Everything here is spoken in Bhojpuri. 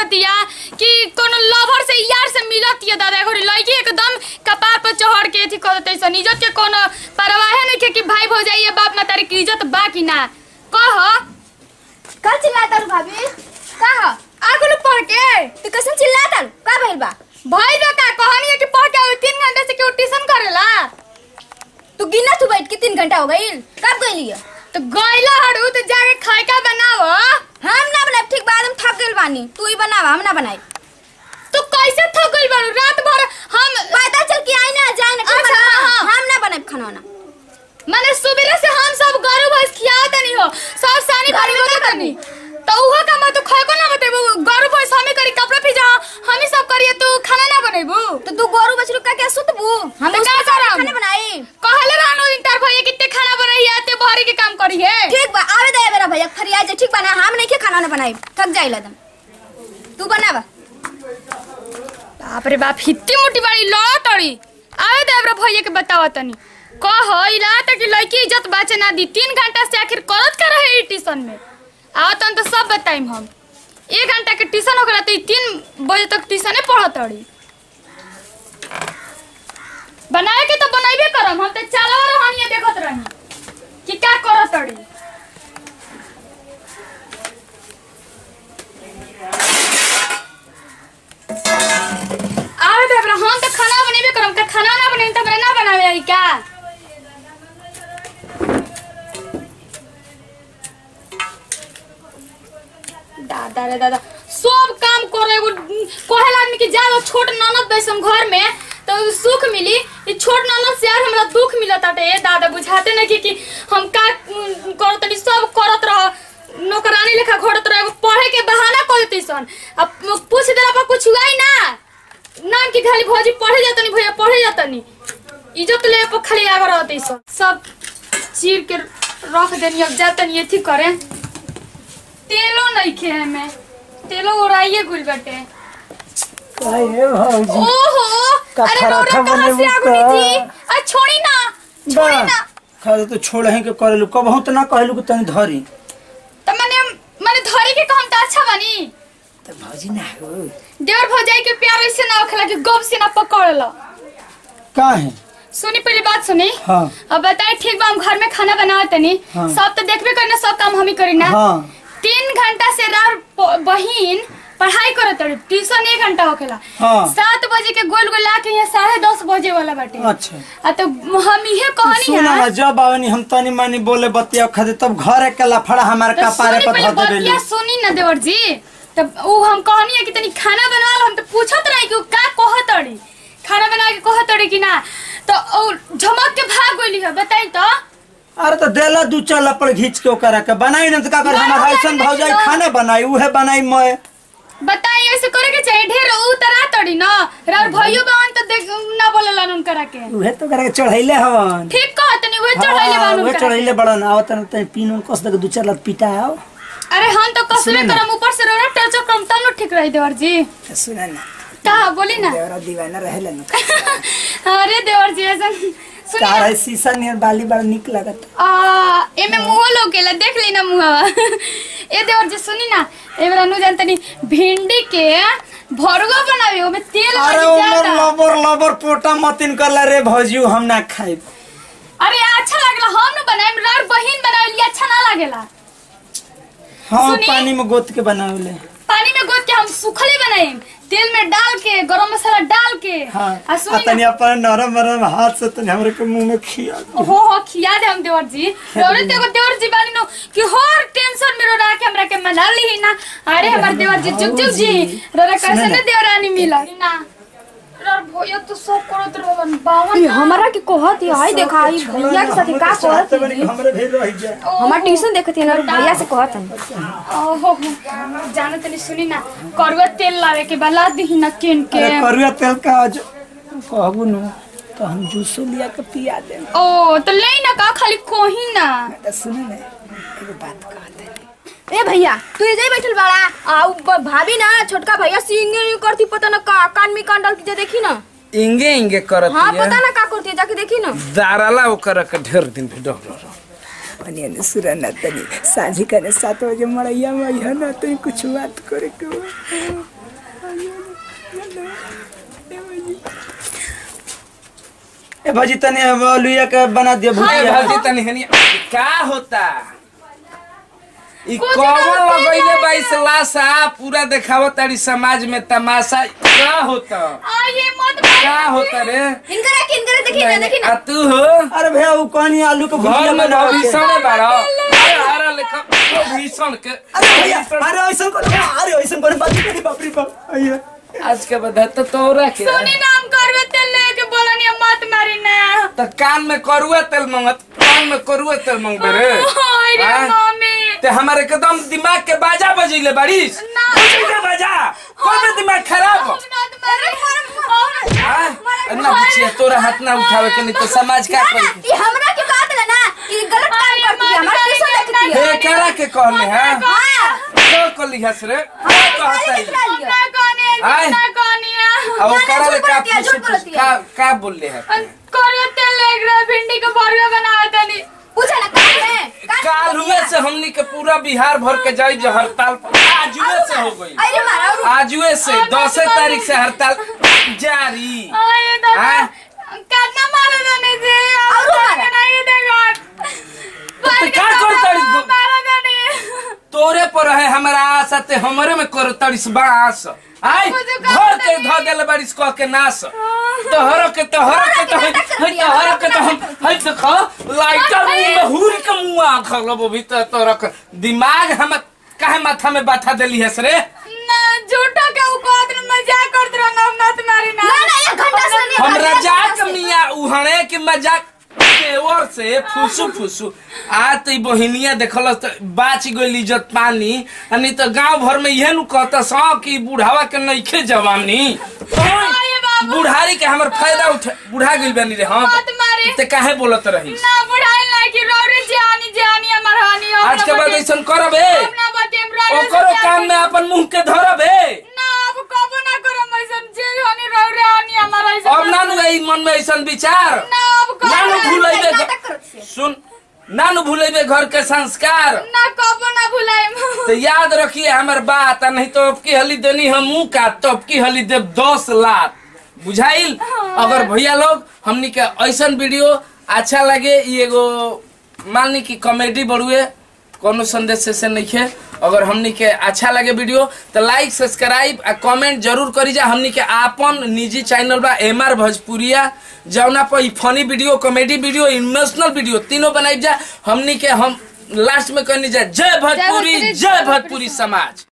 लागतिया कि कोनो लवर से यार से मिलतिया दादा घरी लड़की एकदम कपार पर चढ़ के अथी कर देते सन इज्जत के कोनो परवाह नहीं के कि भाई भौजाई ये बाप मातारी की इज्जत बा कि ना कह का चिल्लाता रू भाभी का ह आगुल पढ़ के तू कैसे चिल्लाता रू का भइल बा भाई बा का कहानी है कि पढ़ के आवे तीन घंटे से क्यों ट्यूशन करेला तू गिना तू बैठ के तीन घंटा हो गइल कब गइली है तो गइला हड़ू तो जाके खाए का बनाव हम ना बनाए ठीक बाद हम थक गइल बानी तू ही बनावा हम ना बनाई तू कैसे थक गइल बारू रात भर हम पता चल के आई ना जाए ना ठीक अच्छा, बा? हाँ। हम ना बनाए खाना वाना माने सुबह से हम सब गरु भैंस खियावत नहीं हो सब सानी भरी होत नहीं तो उहो का मैं तो खाए को ना बतेबू गरु भैंस हमें करी कपड़ा फिजा हम ही सब करिए तू खाना ना बनेबू तो तू गोरू बछरू का क्या सुतबू हम तो उसके का साथ करम? खाने बनाई कहले रानो इंटर भैया कितने खाना बनाई है ते भरी के काम करी है ठीक बा आवे दे मेरा भैया फरिया जे ठीक बना हम नहीं के खाना ना बनाई थक जाइला तुम तू बनावा बाप रे बाप हित्ती मुट्ठी बड़ी लड़ा तड़ी आवे दे हमरा भैया के बतावा तनी कह इला तक लड़की इज्जत बाचे ना दी तीन घंटा से आखिर करत का रहे ई ट्यूशन में आओ तन तो सब बताइम हम एक घंटा के ट्यूशन हो गया तो ई तीन बजे तक ट्यूशने पढ़त तड़ी बनाए के तो बनाइबे करम हम तो चालवा रहनी देखत रही कि का करत तड़ी आवे दे हमरा हम तो खाना बनेबे करम का खाना ना बने तो हमरा ना बनावे आई का दादा रे दादा सब काम करे एगो कहल आदमी के जाओ छोट ननद बैसम घर में तो सुख मिली ई छोट ननद से यार हमरा दुख मिलत आटे ए दादा बुझाते नहीं कि, कि हम का उम, करत तनी सब करत रह नौकरानी लेखा घोड़त रह एगो पढ़े के बहाना कर देती सन अब पूछ देला पर कुछ हुआ ही ना नाम की खाली भौजी पढ़े जातनी भैया पढ़े जातनी इज्जत ले पर खाली आगे रहते सन सब चीर के रख देनी अब जातनी एथी करे तेलो नहीं खे में तेलो उड़ाइए गुल बटे काहे भौजी ओहो का अरे पराठा रोड़ा कहाँ से बनेबू आगू का? थी अरे छोड़ी ना छोड़ी बा ना खाली तो छोड़ ही के करेलू कबहू तो ना कहलू कि तनी धरी तो मैंने मैंने धरी के कहम तो अच्छा बनी तो भौजी ना हो देवर भौजाई के प्यार ऐसे ना होखेला कि गप से ना पकड़ लो काहे सुनी पहली बात सुनी हाँ अब बताए ठीक बा हम घर में खाना बनावे तनी हाँ। सब तो देखबे करना सब काम हम ही करी ना हाँ तीन घंटा से रात प- बहिन पढ़ाई करत रही ट्यूशन एक घंटा होखेला हाँ। सात बजे के गोल गोल के यहाँ साढ़े दस बजे वाला बाटे अच्छा आ तो हम इहे कहनी सुना ना है जब आवनी हम तनी मनी बोले बतिया खाते तब घर के लफड़ा हमारे तो कपारे सुनी पर पहले धर देबेलू बतिया सुनी ना देवर जी तब उ हम कहनी है कि तनी खाना बनवा लो हम तो पूछत रही कि उ का कहत रही खाना बना के कहत रही कि ना तो उ झमक के भाग गइली है बताई तो अरे तो देला दू चार लपड़ घींच के ओकरा के बनाई ना तो का कर ना, हमार ना, ऐसन ना, भौजाई ना। खाना बनाई उहे बनाई मैं बताई ऐसे करे के चाहिए ढेर उतरा तड़ी ना रार भइयो बावन तो देख ना बोलेलन उनकरा के उहे तो करा के चढ़ैले हवन ठीक कहत नहीं वे चढ़ाइले हाँ, बावन उहे उनकरा चढ़ैले बड़न आवत न तनी पीन उन कस दे दू चार लत पिटा आओ के। अरे हम तो कसले सुने ना। करम ऊपर से रोड़ा टच कम तब न ठीक रही देवर जी तो सुना ना का बोली ना देवरा दीवाना रहेला न अरे देवर जी ऐसा सुनिए तारा शीशा नियर बाली बड़ा निक लगत आ एमे मुंह लोकेला देख ली ना मुंहवा ए देवर जी सुनी ना एबरा नु जानतनी भिंडी के भरुआ बनावे ओमे तेल अरे बड़ी उमर ज्यादा लबर लबर पोटा मतिन करला रे भौजी हम ना खाइब अरे अच्छा लागला हम न बनाएम रार बहिन बनावेली अच्छा ना लागेला हाँ सुनी? पानी में गोत के बनावले पानी में गोद के हम सुखले बनाएम तेल में डाल के गरम मसाला डाल के हाँ आ आ सुनी तनी ना अपन नरम नरम हाथ से तनी हमरे के मुंह में खिया दे। हो हो खिया दे हम देवर जी और तेगो देवर जी बानी नो कि हर टेंशन में रोड़ा के हमरा के मना ली ना अरे हमार देवर जी जुग जुग जी रोड़ा कैसे सुने ने ना। देवरानी मिला ना रोड़ भोया तो सब करत रहन बावन ये हमारा के कहत है हाय देखा ई भैया के साथ का कहत हमरे है हमरे भेल रह जाए हमार ट्यूशन देखत है ना भैया से कहत है ओहो जाने तनी सुनी ना करुआ तेल लावे के बला दी ना किन के अरे करुआ तेल का आज कहबू न तो हम जूसो लिया के पिया दे ओ तो ले ना का खाली कोही ना तो सुने ना एगो बात कहते हैं ए भैया तू इधर ही बैठल बाड़ा आ उ ब- भाभी ना छोटका भैया सिंगिंग करती पता ना का कान में कान डाल के जा देखी ना इंगे इंगे करत हाँ हिय। पता ना का करती है जाके देखी ना दाराला ओकर के ढेर दिन भी डर अनि अनि सुरन तनी साझी कने सात बजे मड़ैया में यह न तनी कुछ बात करे के बा। ए भौजी तनी अब लुइया के बना दियो ए भुजिया भौजी तनी हनी का होता ई कुछ कौन ना लगैले बाईस लाशा पूरा देखावत तारी समाज में तमाशा का होता आइए मत मारिए। का होता रे इनकरा के इनकरा देखी ना देखी आ ना तू हो अरे भैया वो कौन आलू के भुजिया घर में बनाओ के? भीषण बाड़ा हरा लेखा भीषण के अरे भैया अरे ऐसा करो अरे ऐसा करो बात करी बाप रे बाप आइए आज के बाद तो तोरा के सुनी नाम करवे तेल लेके बोलनी मत मारी ना तो कान में करुआ तेल मंगत कान में करुआ तेल मंगबे रे ओए रे हाँ? मम्मी ते हमारे एकदम दिमाग के बाजा बजैले बारिश ना। बजैले बाजा कौन में दिमाग खराब हो मत मारी हाँ? ना बुझिए तोरा हाथ ना उठावे के नहीं तो समाज का ना ना करी ये हमरा के कहा देला ना ये गलत काम अरे, करती है मत हमारा करिए, कैसे देखती है हे करा के कहले हैं हां तो कली हस रे क्या कहता है निकला लिया ना कौन आए। है ना कौन है अब वो ना, करा झूठ ले का बोलती है, झूठ पूछ बोलती है। का का बोल ले है करवे तेल लेके रहा भिंडी का भरवा बनावा तनी पूछा ना काम है काल हुए से हमनी के पूरा बिहार भर के जाई जो हड़ताल पर आजुए से हो गई अरे मारा और आजुए से दस तारीख से हड़ताल जारी आए दादा हाँ? कितना मारा जाने से और मारा? नहीं देगा तो क्या करता है? मारा जाने तोरे पर है हमारा आशा ते हमरे में कर तड़िस बास आई मुझे का घर पता के नहीं। ध देले बारिश कह के नाश तोहर के तोहर के तो है तोहर के तो हम है देखो लाइटर मुंह में हुर के मुंह आ खलो भीतर तोरा के दिमाग हम काहे माथा में बैठा देली है रे ना झूठो के उ कहत रहे, मजाक करत रहो ना मत मारी ना ना ना एक घंटा से नहीं हम रजाक मिया उहणे के मजाक केवर से फुसु फुसु आ तो बहिनिया देखल त बाच गइल इज्जत पानी आ नहीं तो गांव भर में इहे नु कहता स कि बुढ़ावा के नइखे जवानी आए बाबू बुढ़ारी के हमर फायदा उठा बुढ़ा गइल बानी रे हम मत मारी ते काहे बोलत रही ना बुढ़ाई ना कि रौरे जानी जानी हमर हानि हो आज के बाद ऐसन करब हे ना बतेम रौरे ओकरो काम में अपन मुंह के धरब हे ना अब कबो ना करम ऐसन जे हानि रौरे हानि हमर ऐसन अब ना नु आई मन में ऐसन विचार ना अब कबो ना नु ना- भूलैबे नाटक करत से सुन ना नु भूलैबे घर के संस्कार ना कबो ना भुलाइम तो याद रखिए हमार बात आ नहीं तो अब की हली देनी हम मुंह का तो अब की हली देव दस लाख बुझाइल अगर भैया लोग हमनी के ऐसन वीडियो अच्छा लगे ये एगो मान ली कि कॉमेडी बढ़ुए कोनो संदेश से, से नहीं है अगर हमनी के अच्छा लगे वीडियो तो लाइक सब्सक्राइब आ कमेंट जरूर करी जा हमनी के आपन निजी चैनल बा एम आर भोजपुरिया जौना पर ई funny video comedy video emotional video तीनों बनाई जा हमनी के हम लास्ट में कहनी जा जय भोजपुरी भोजपुरी, जय भोजपुरी समाज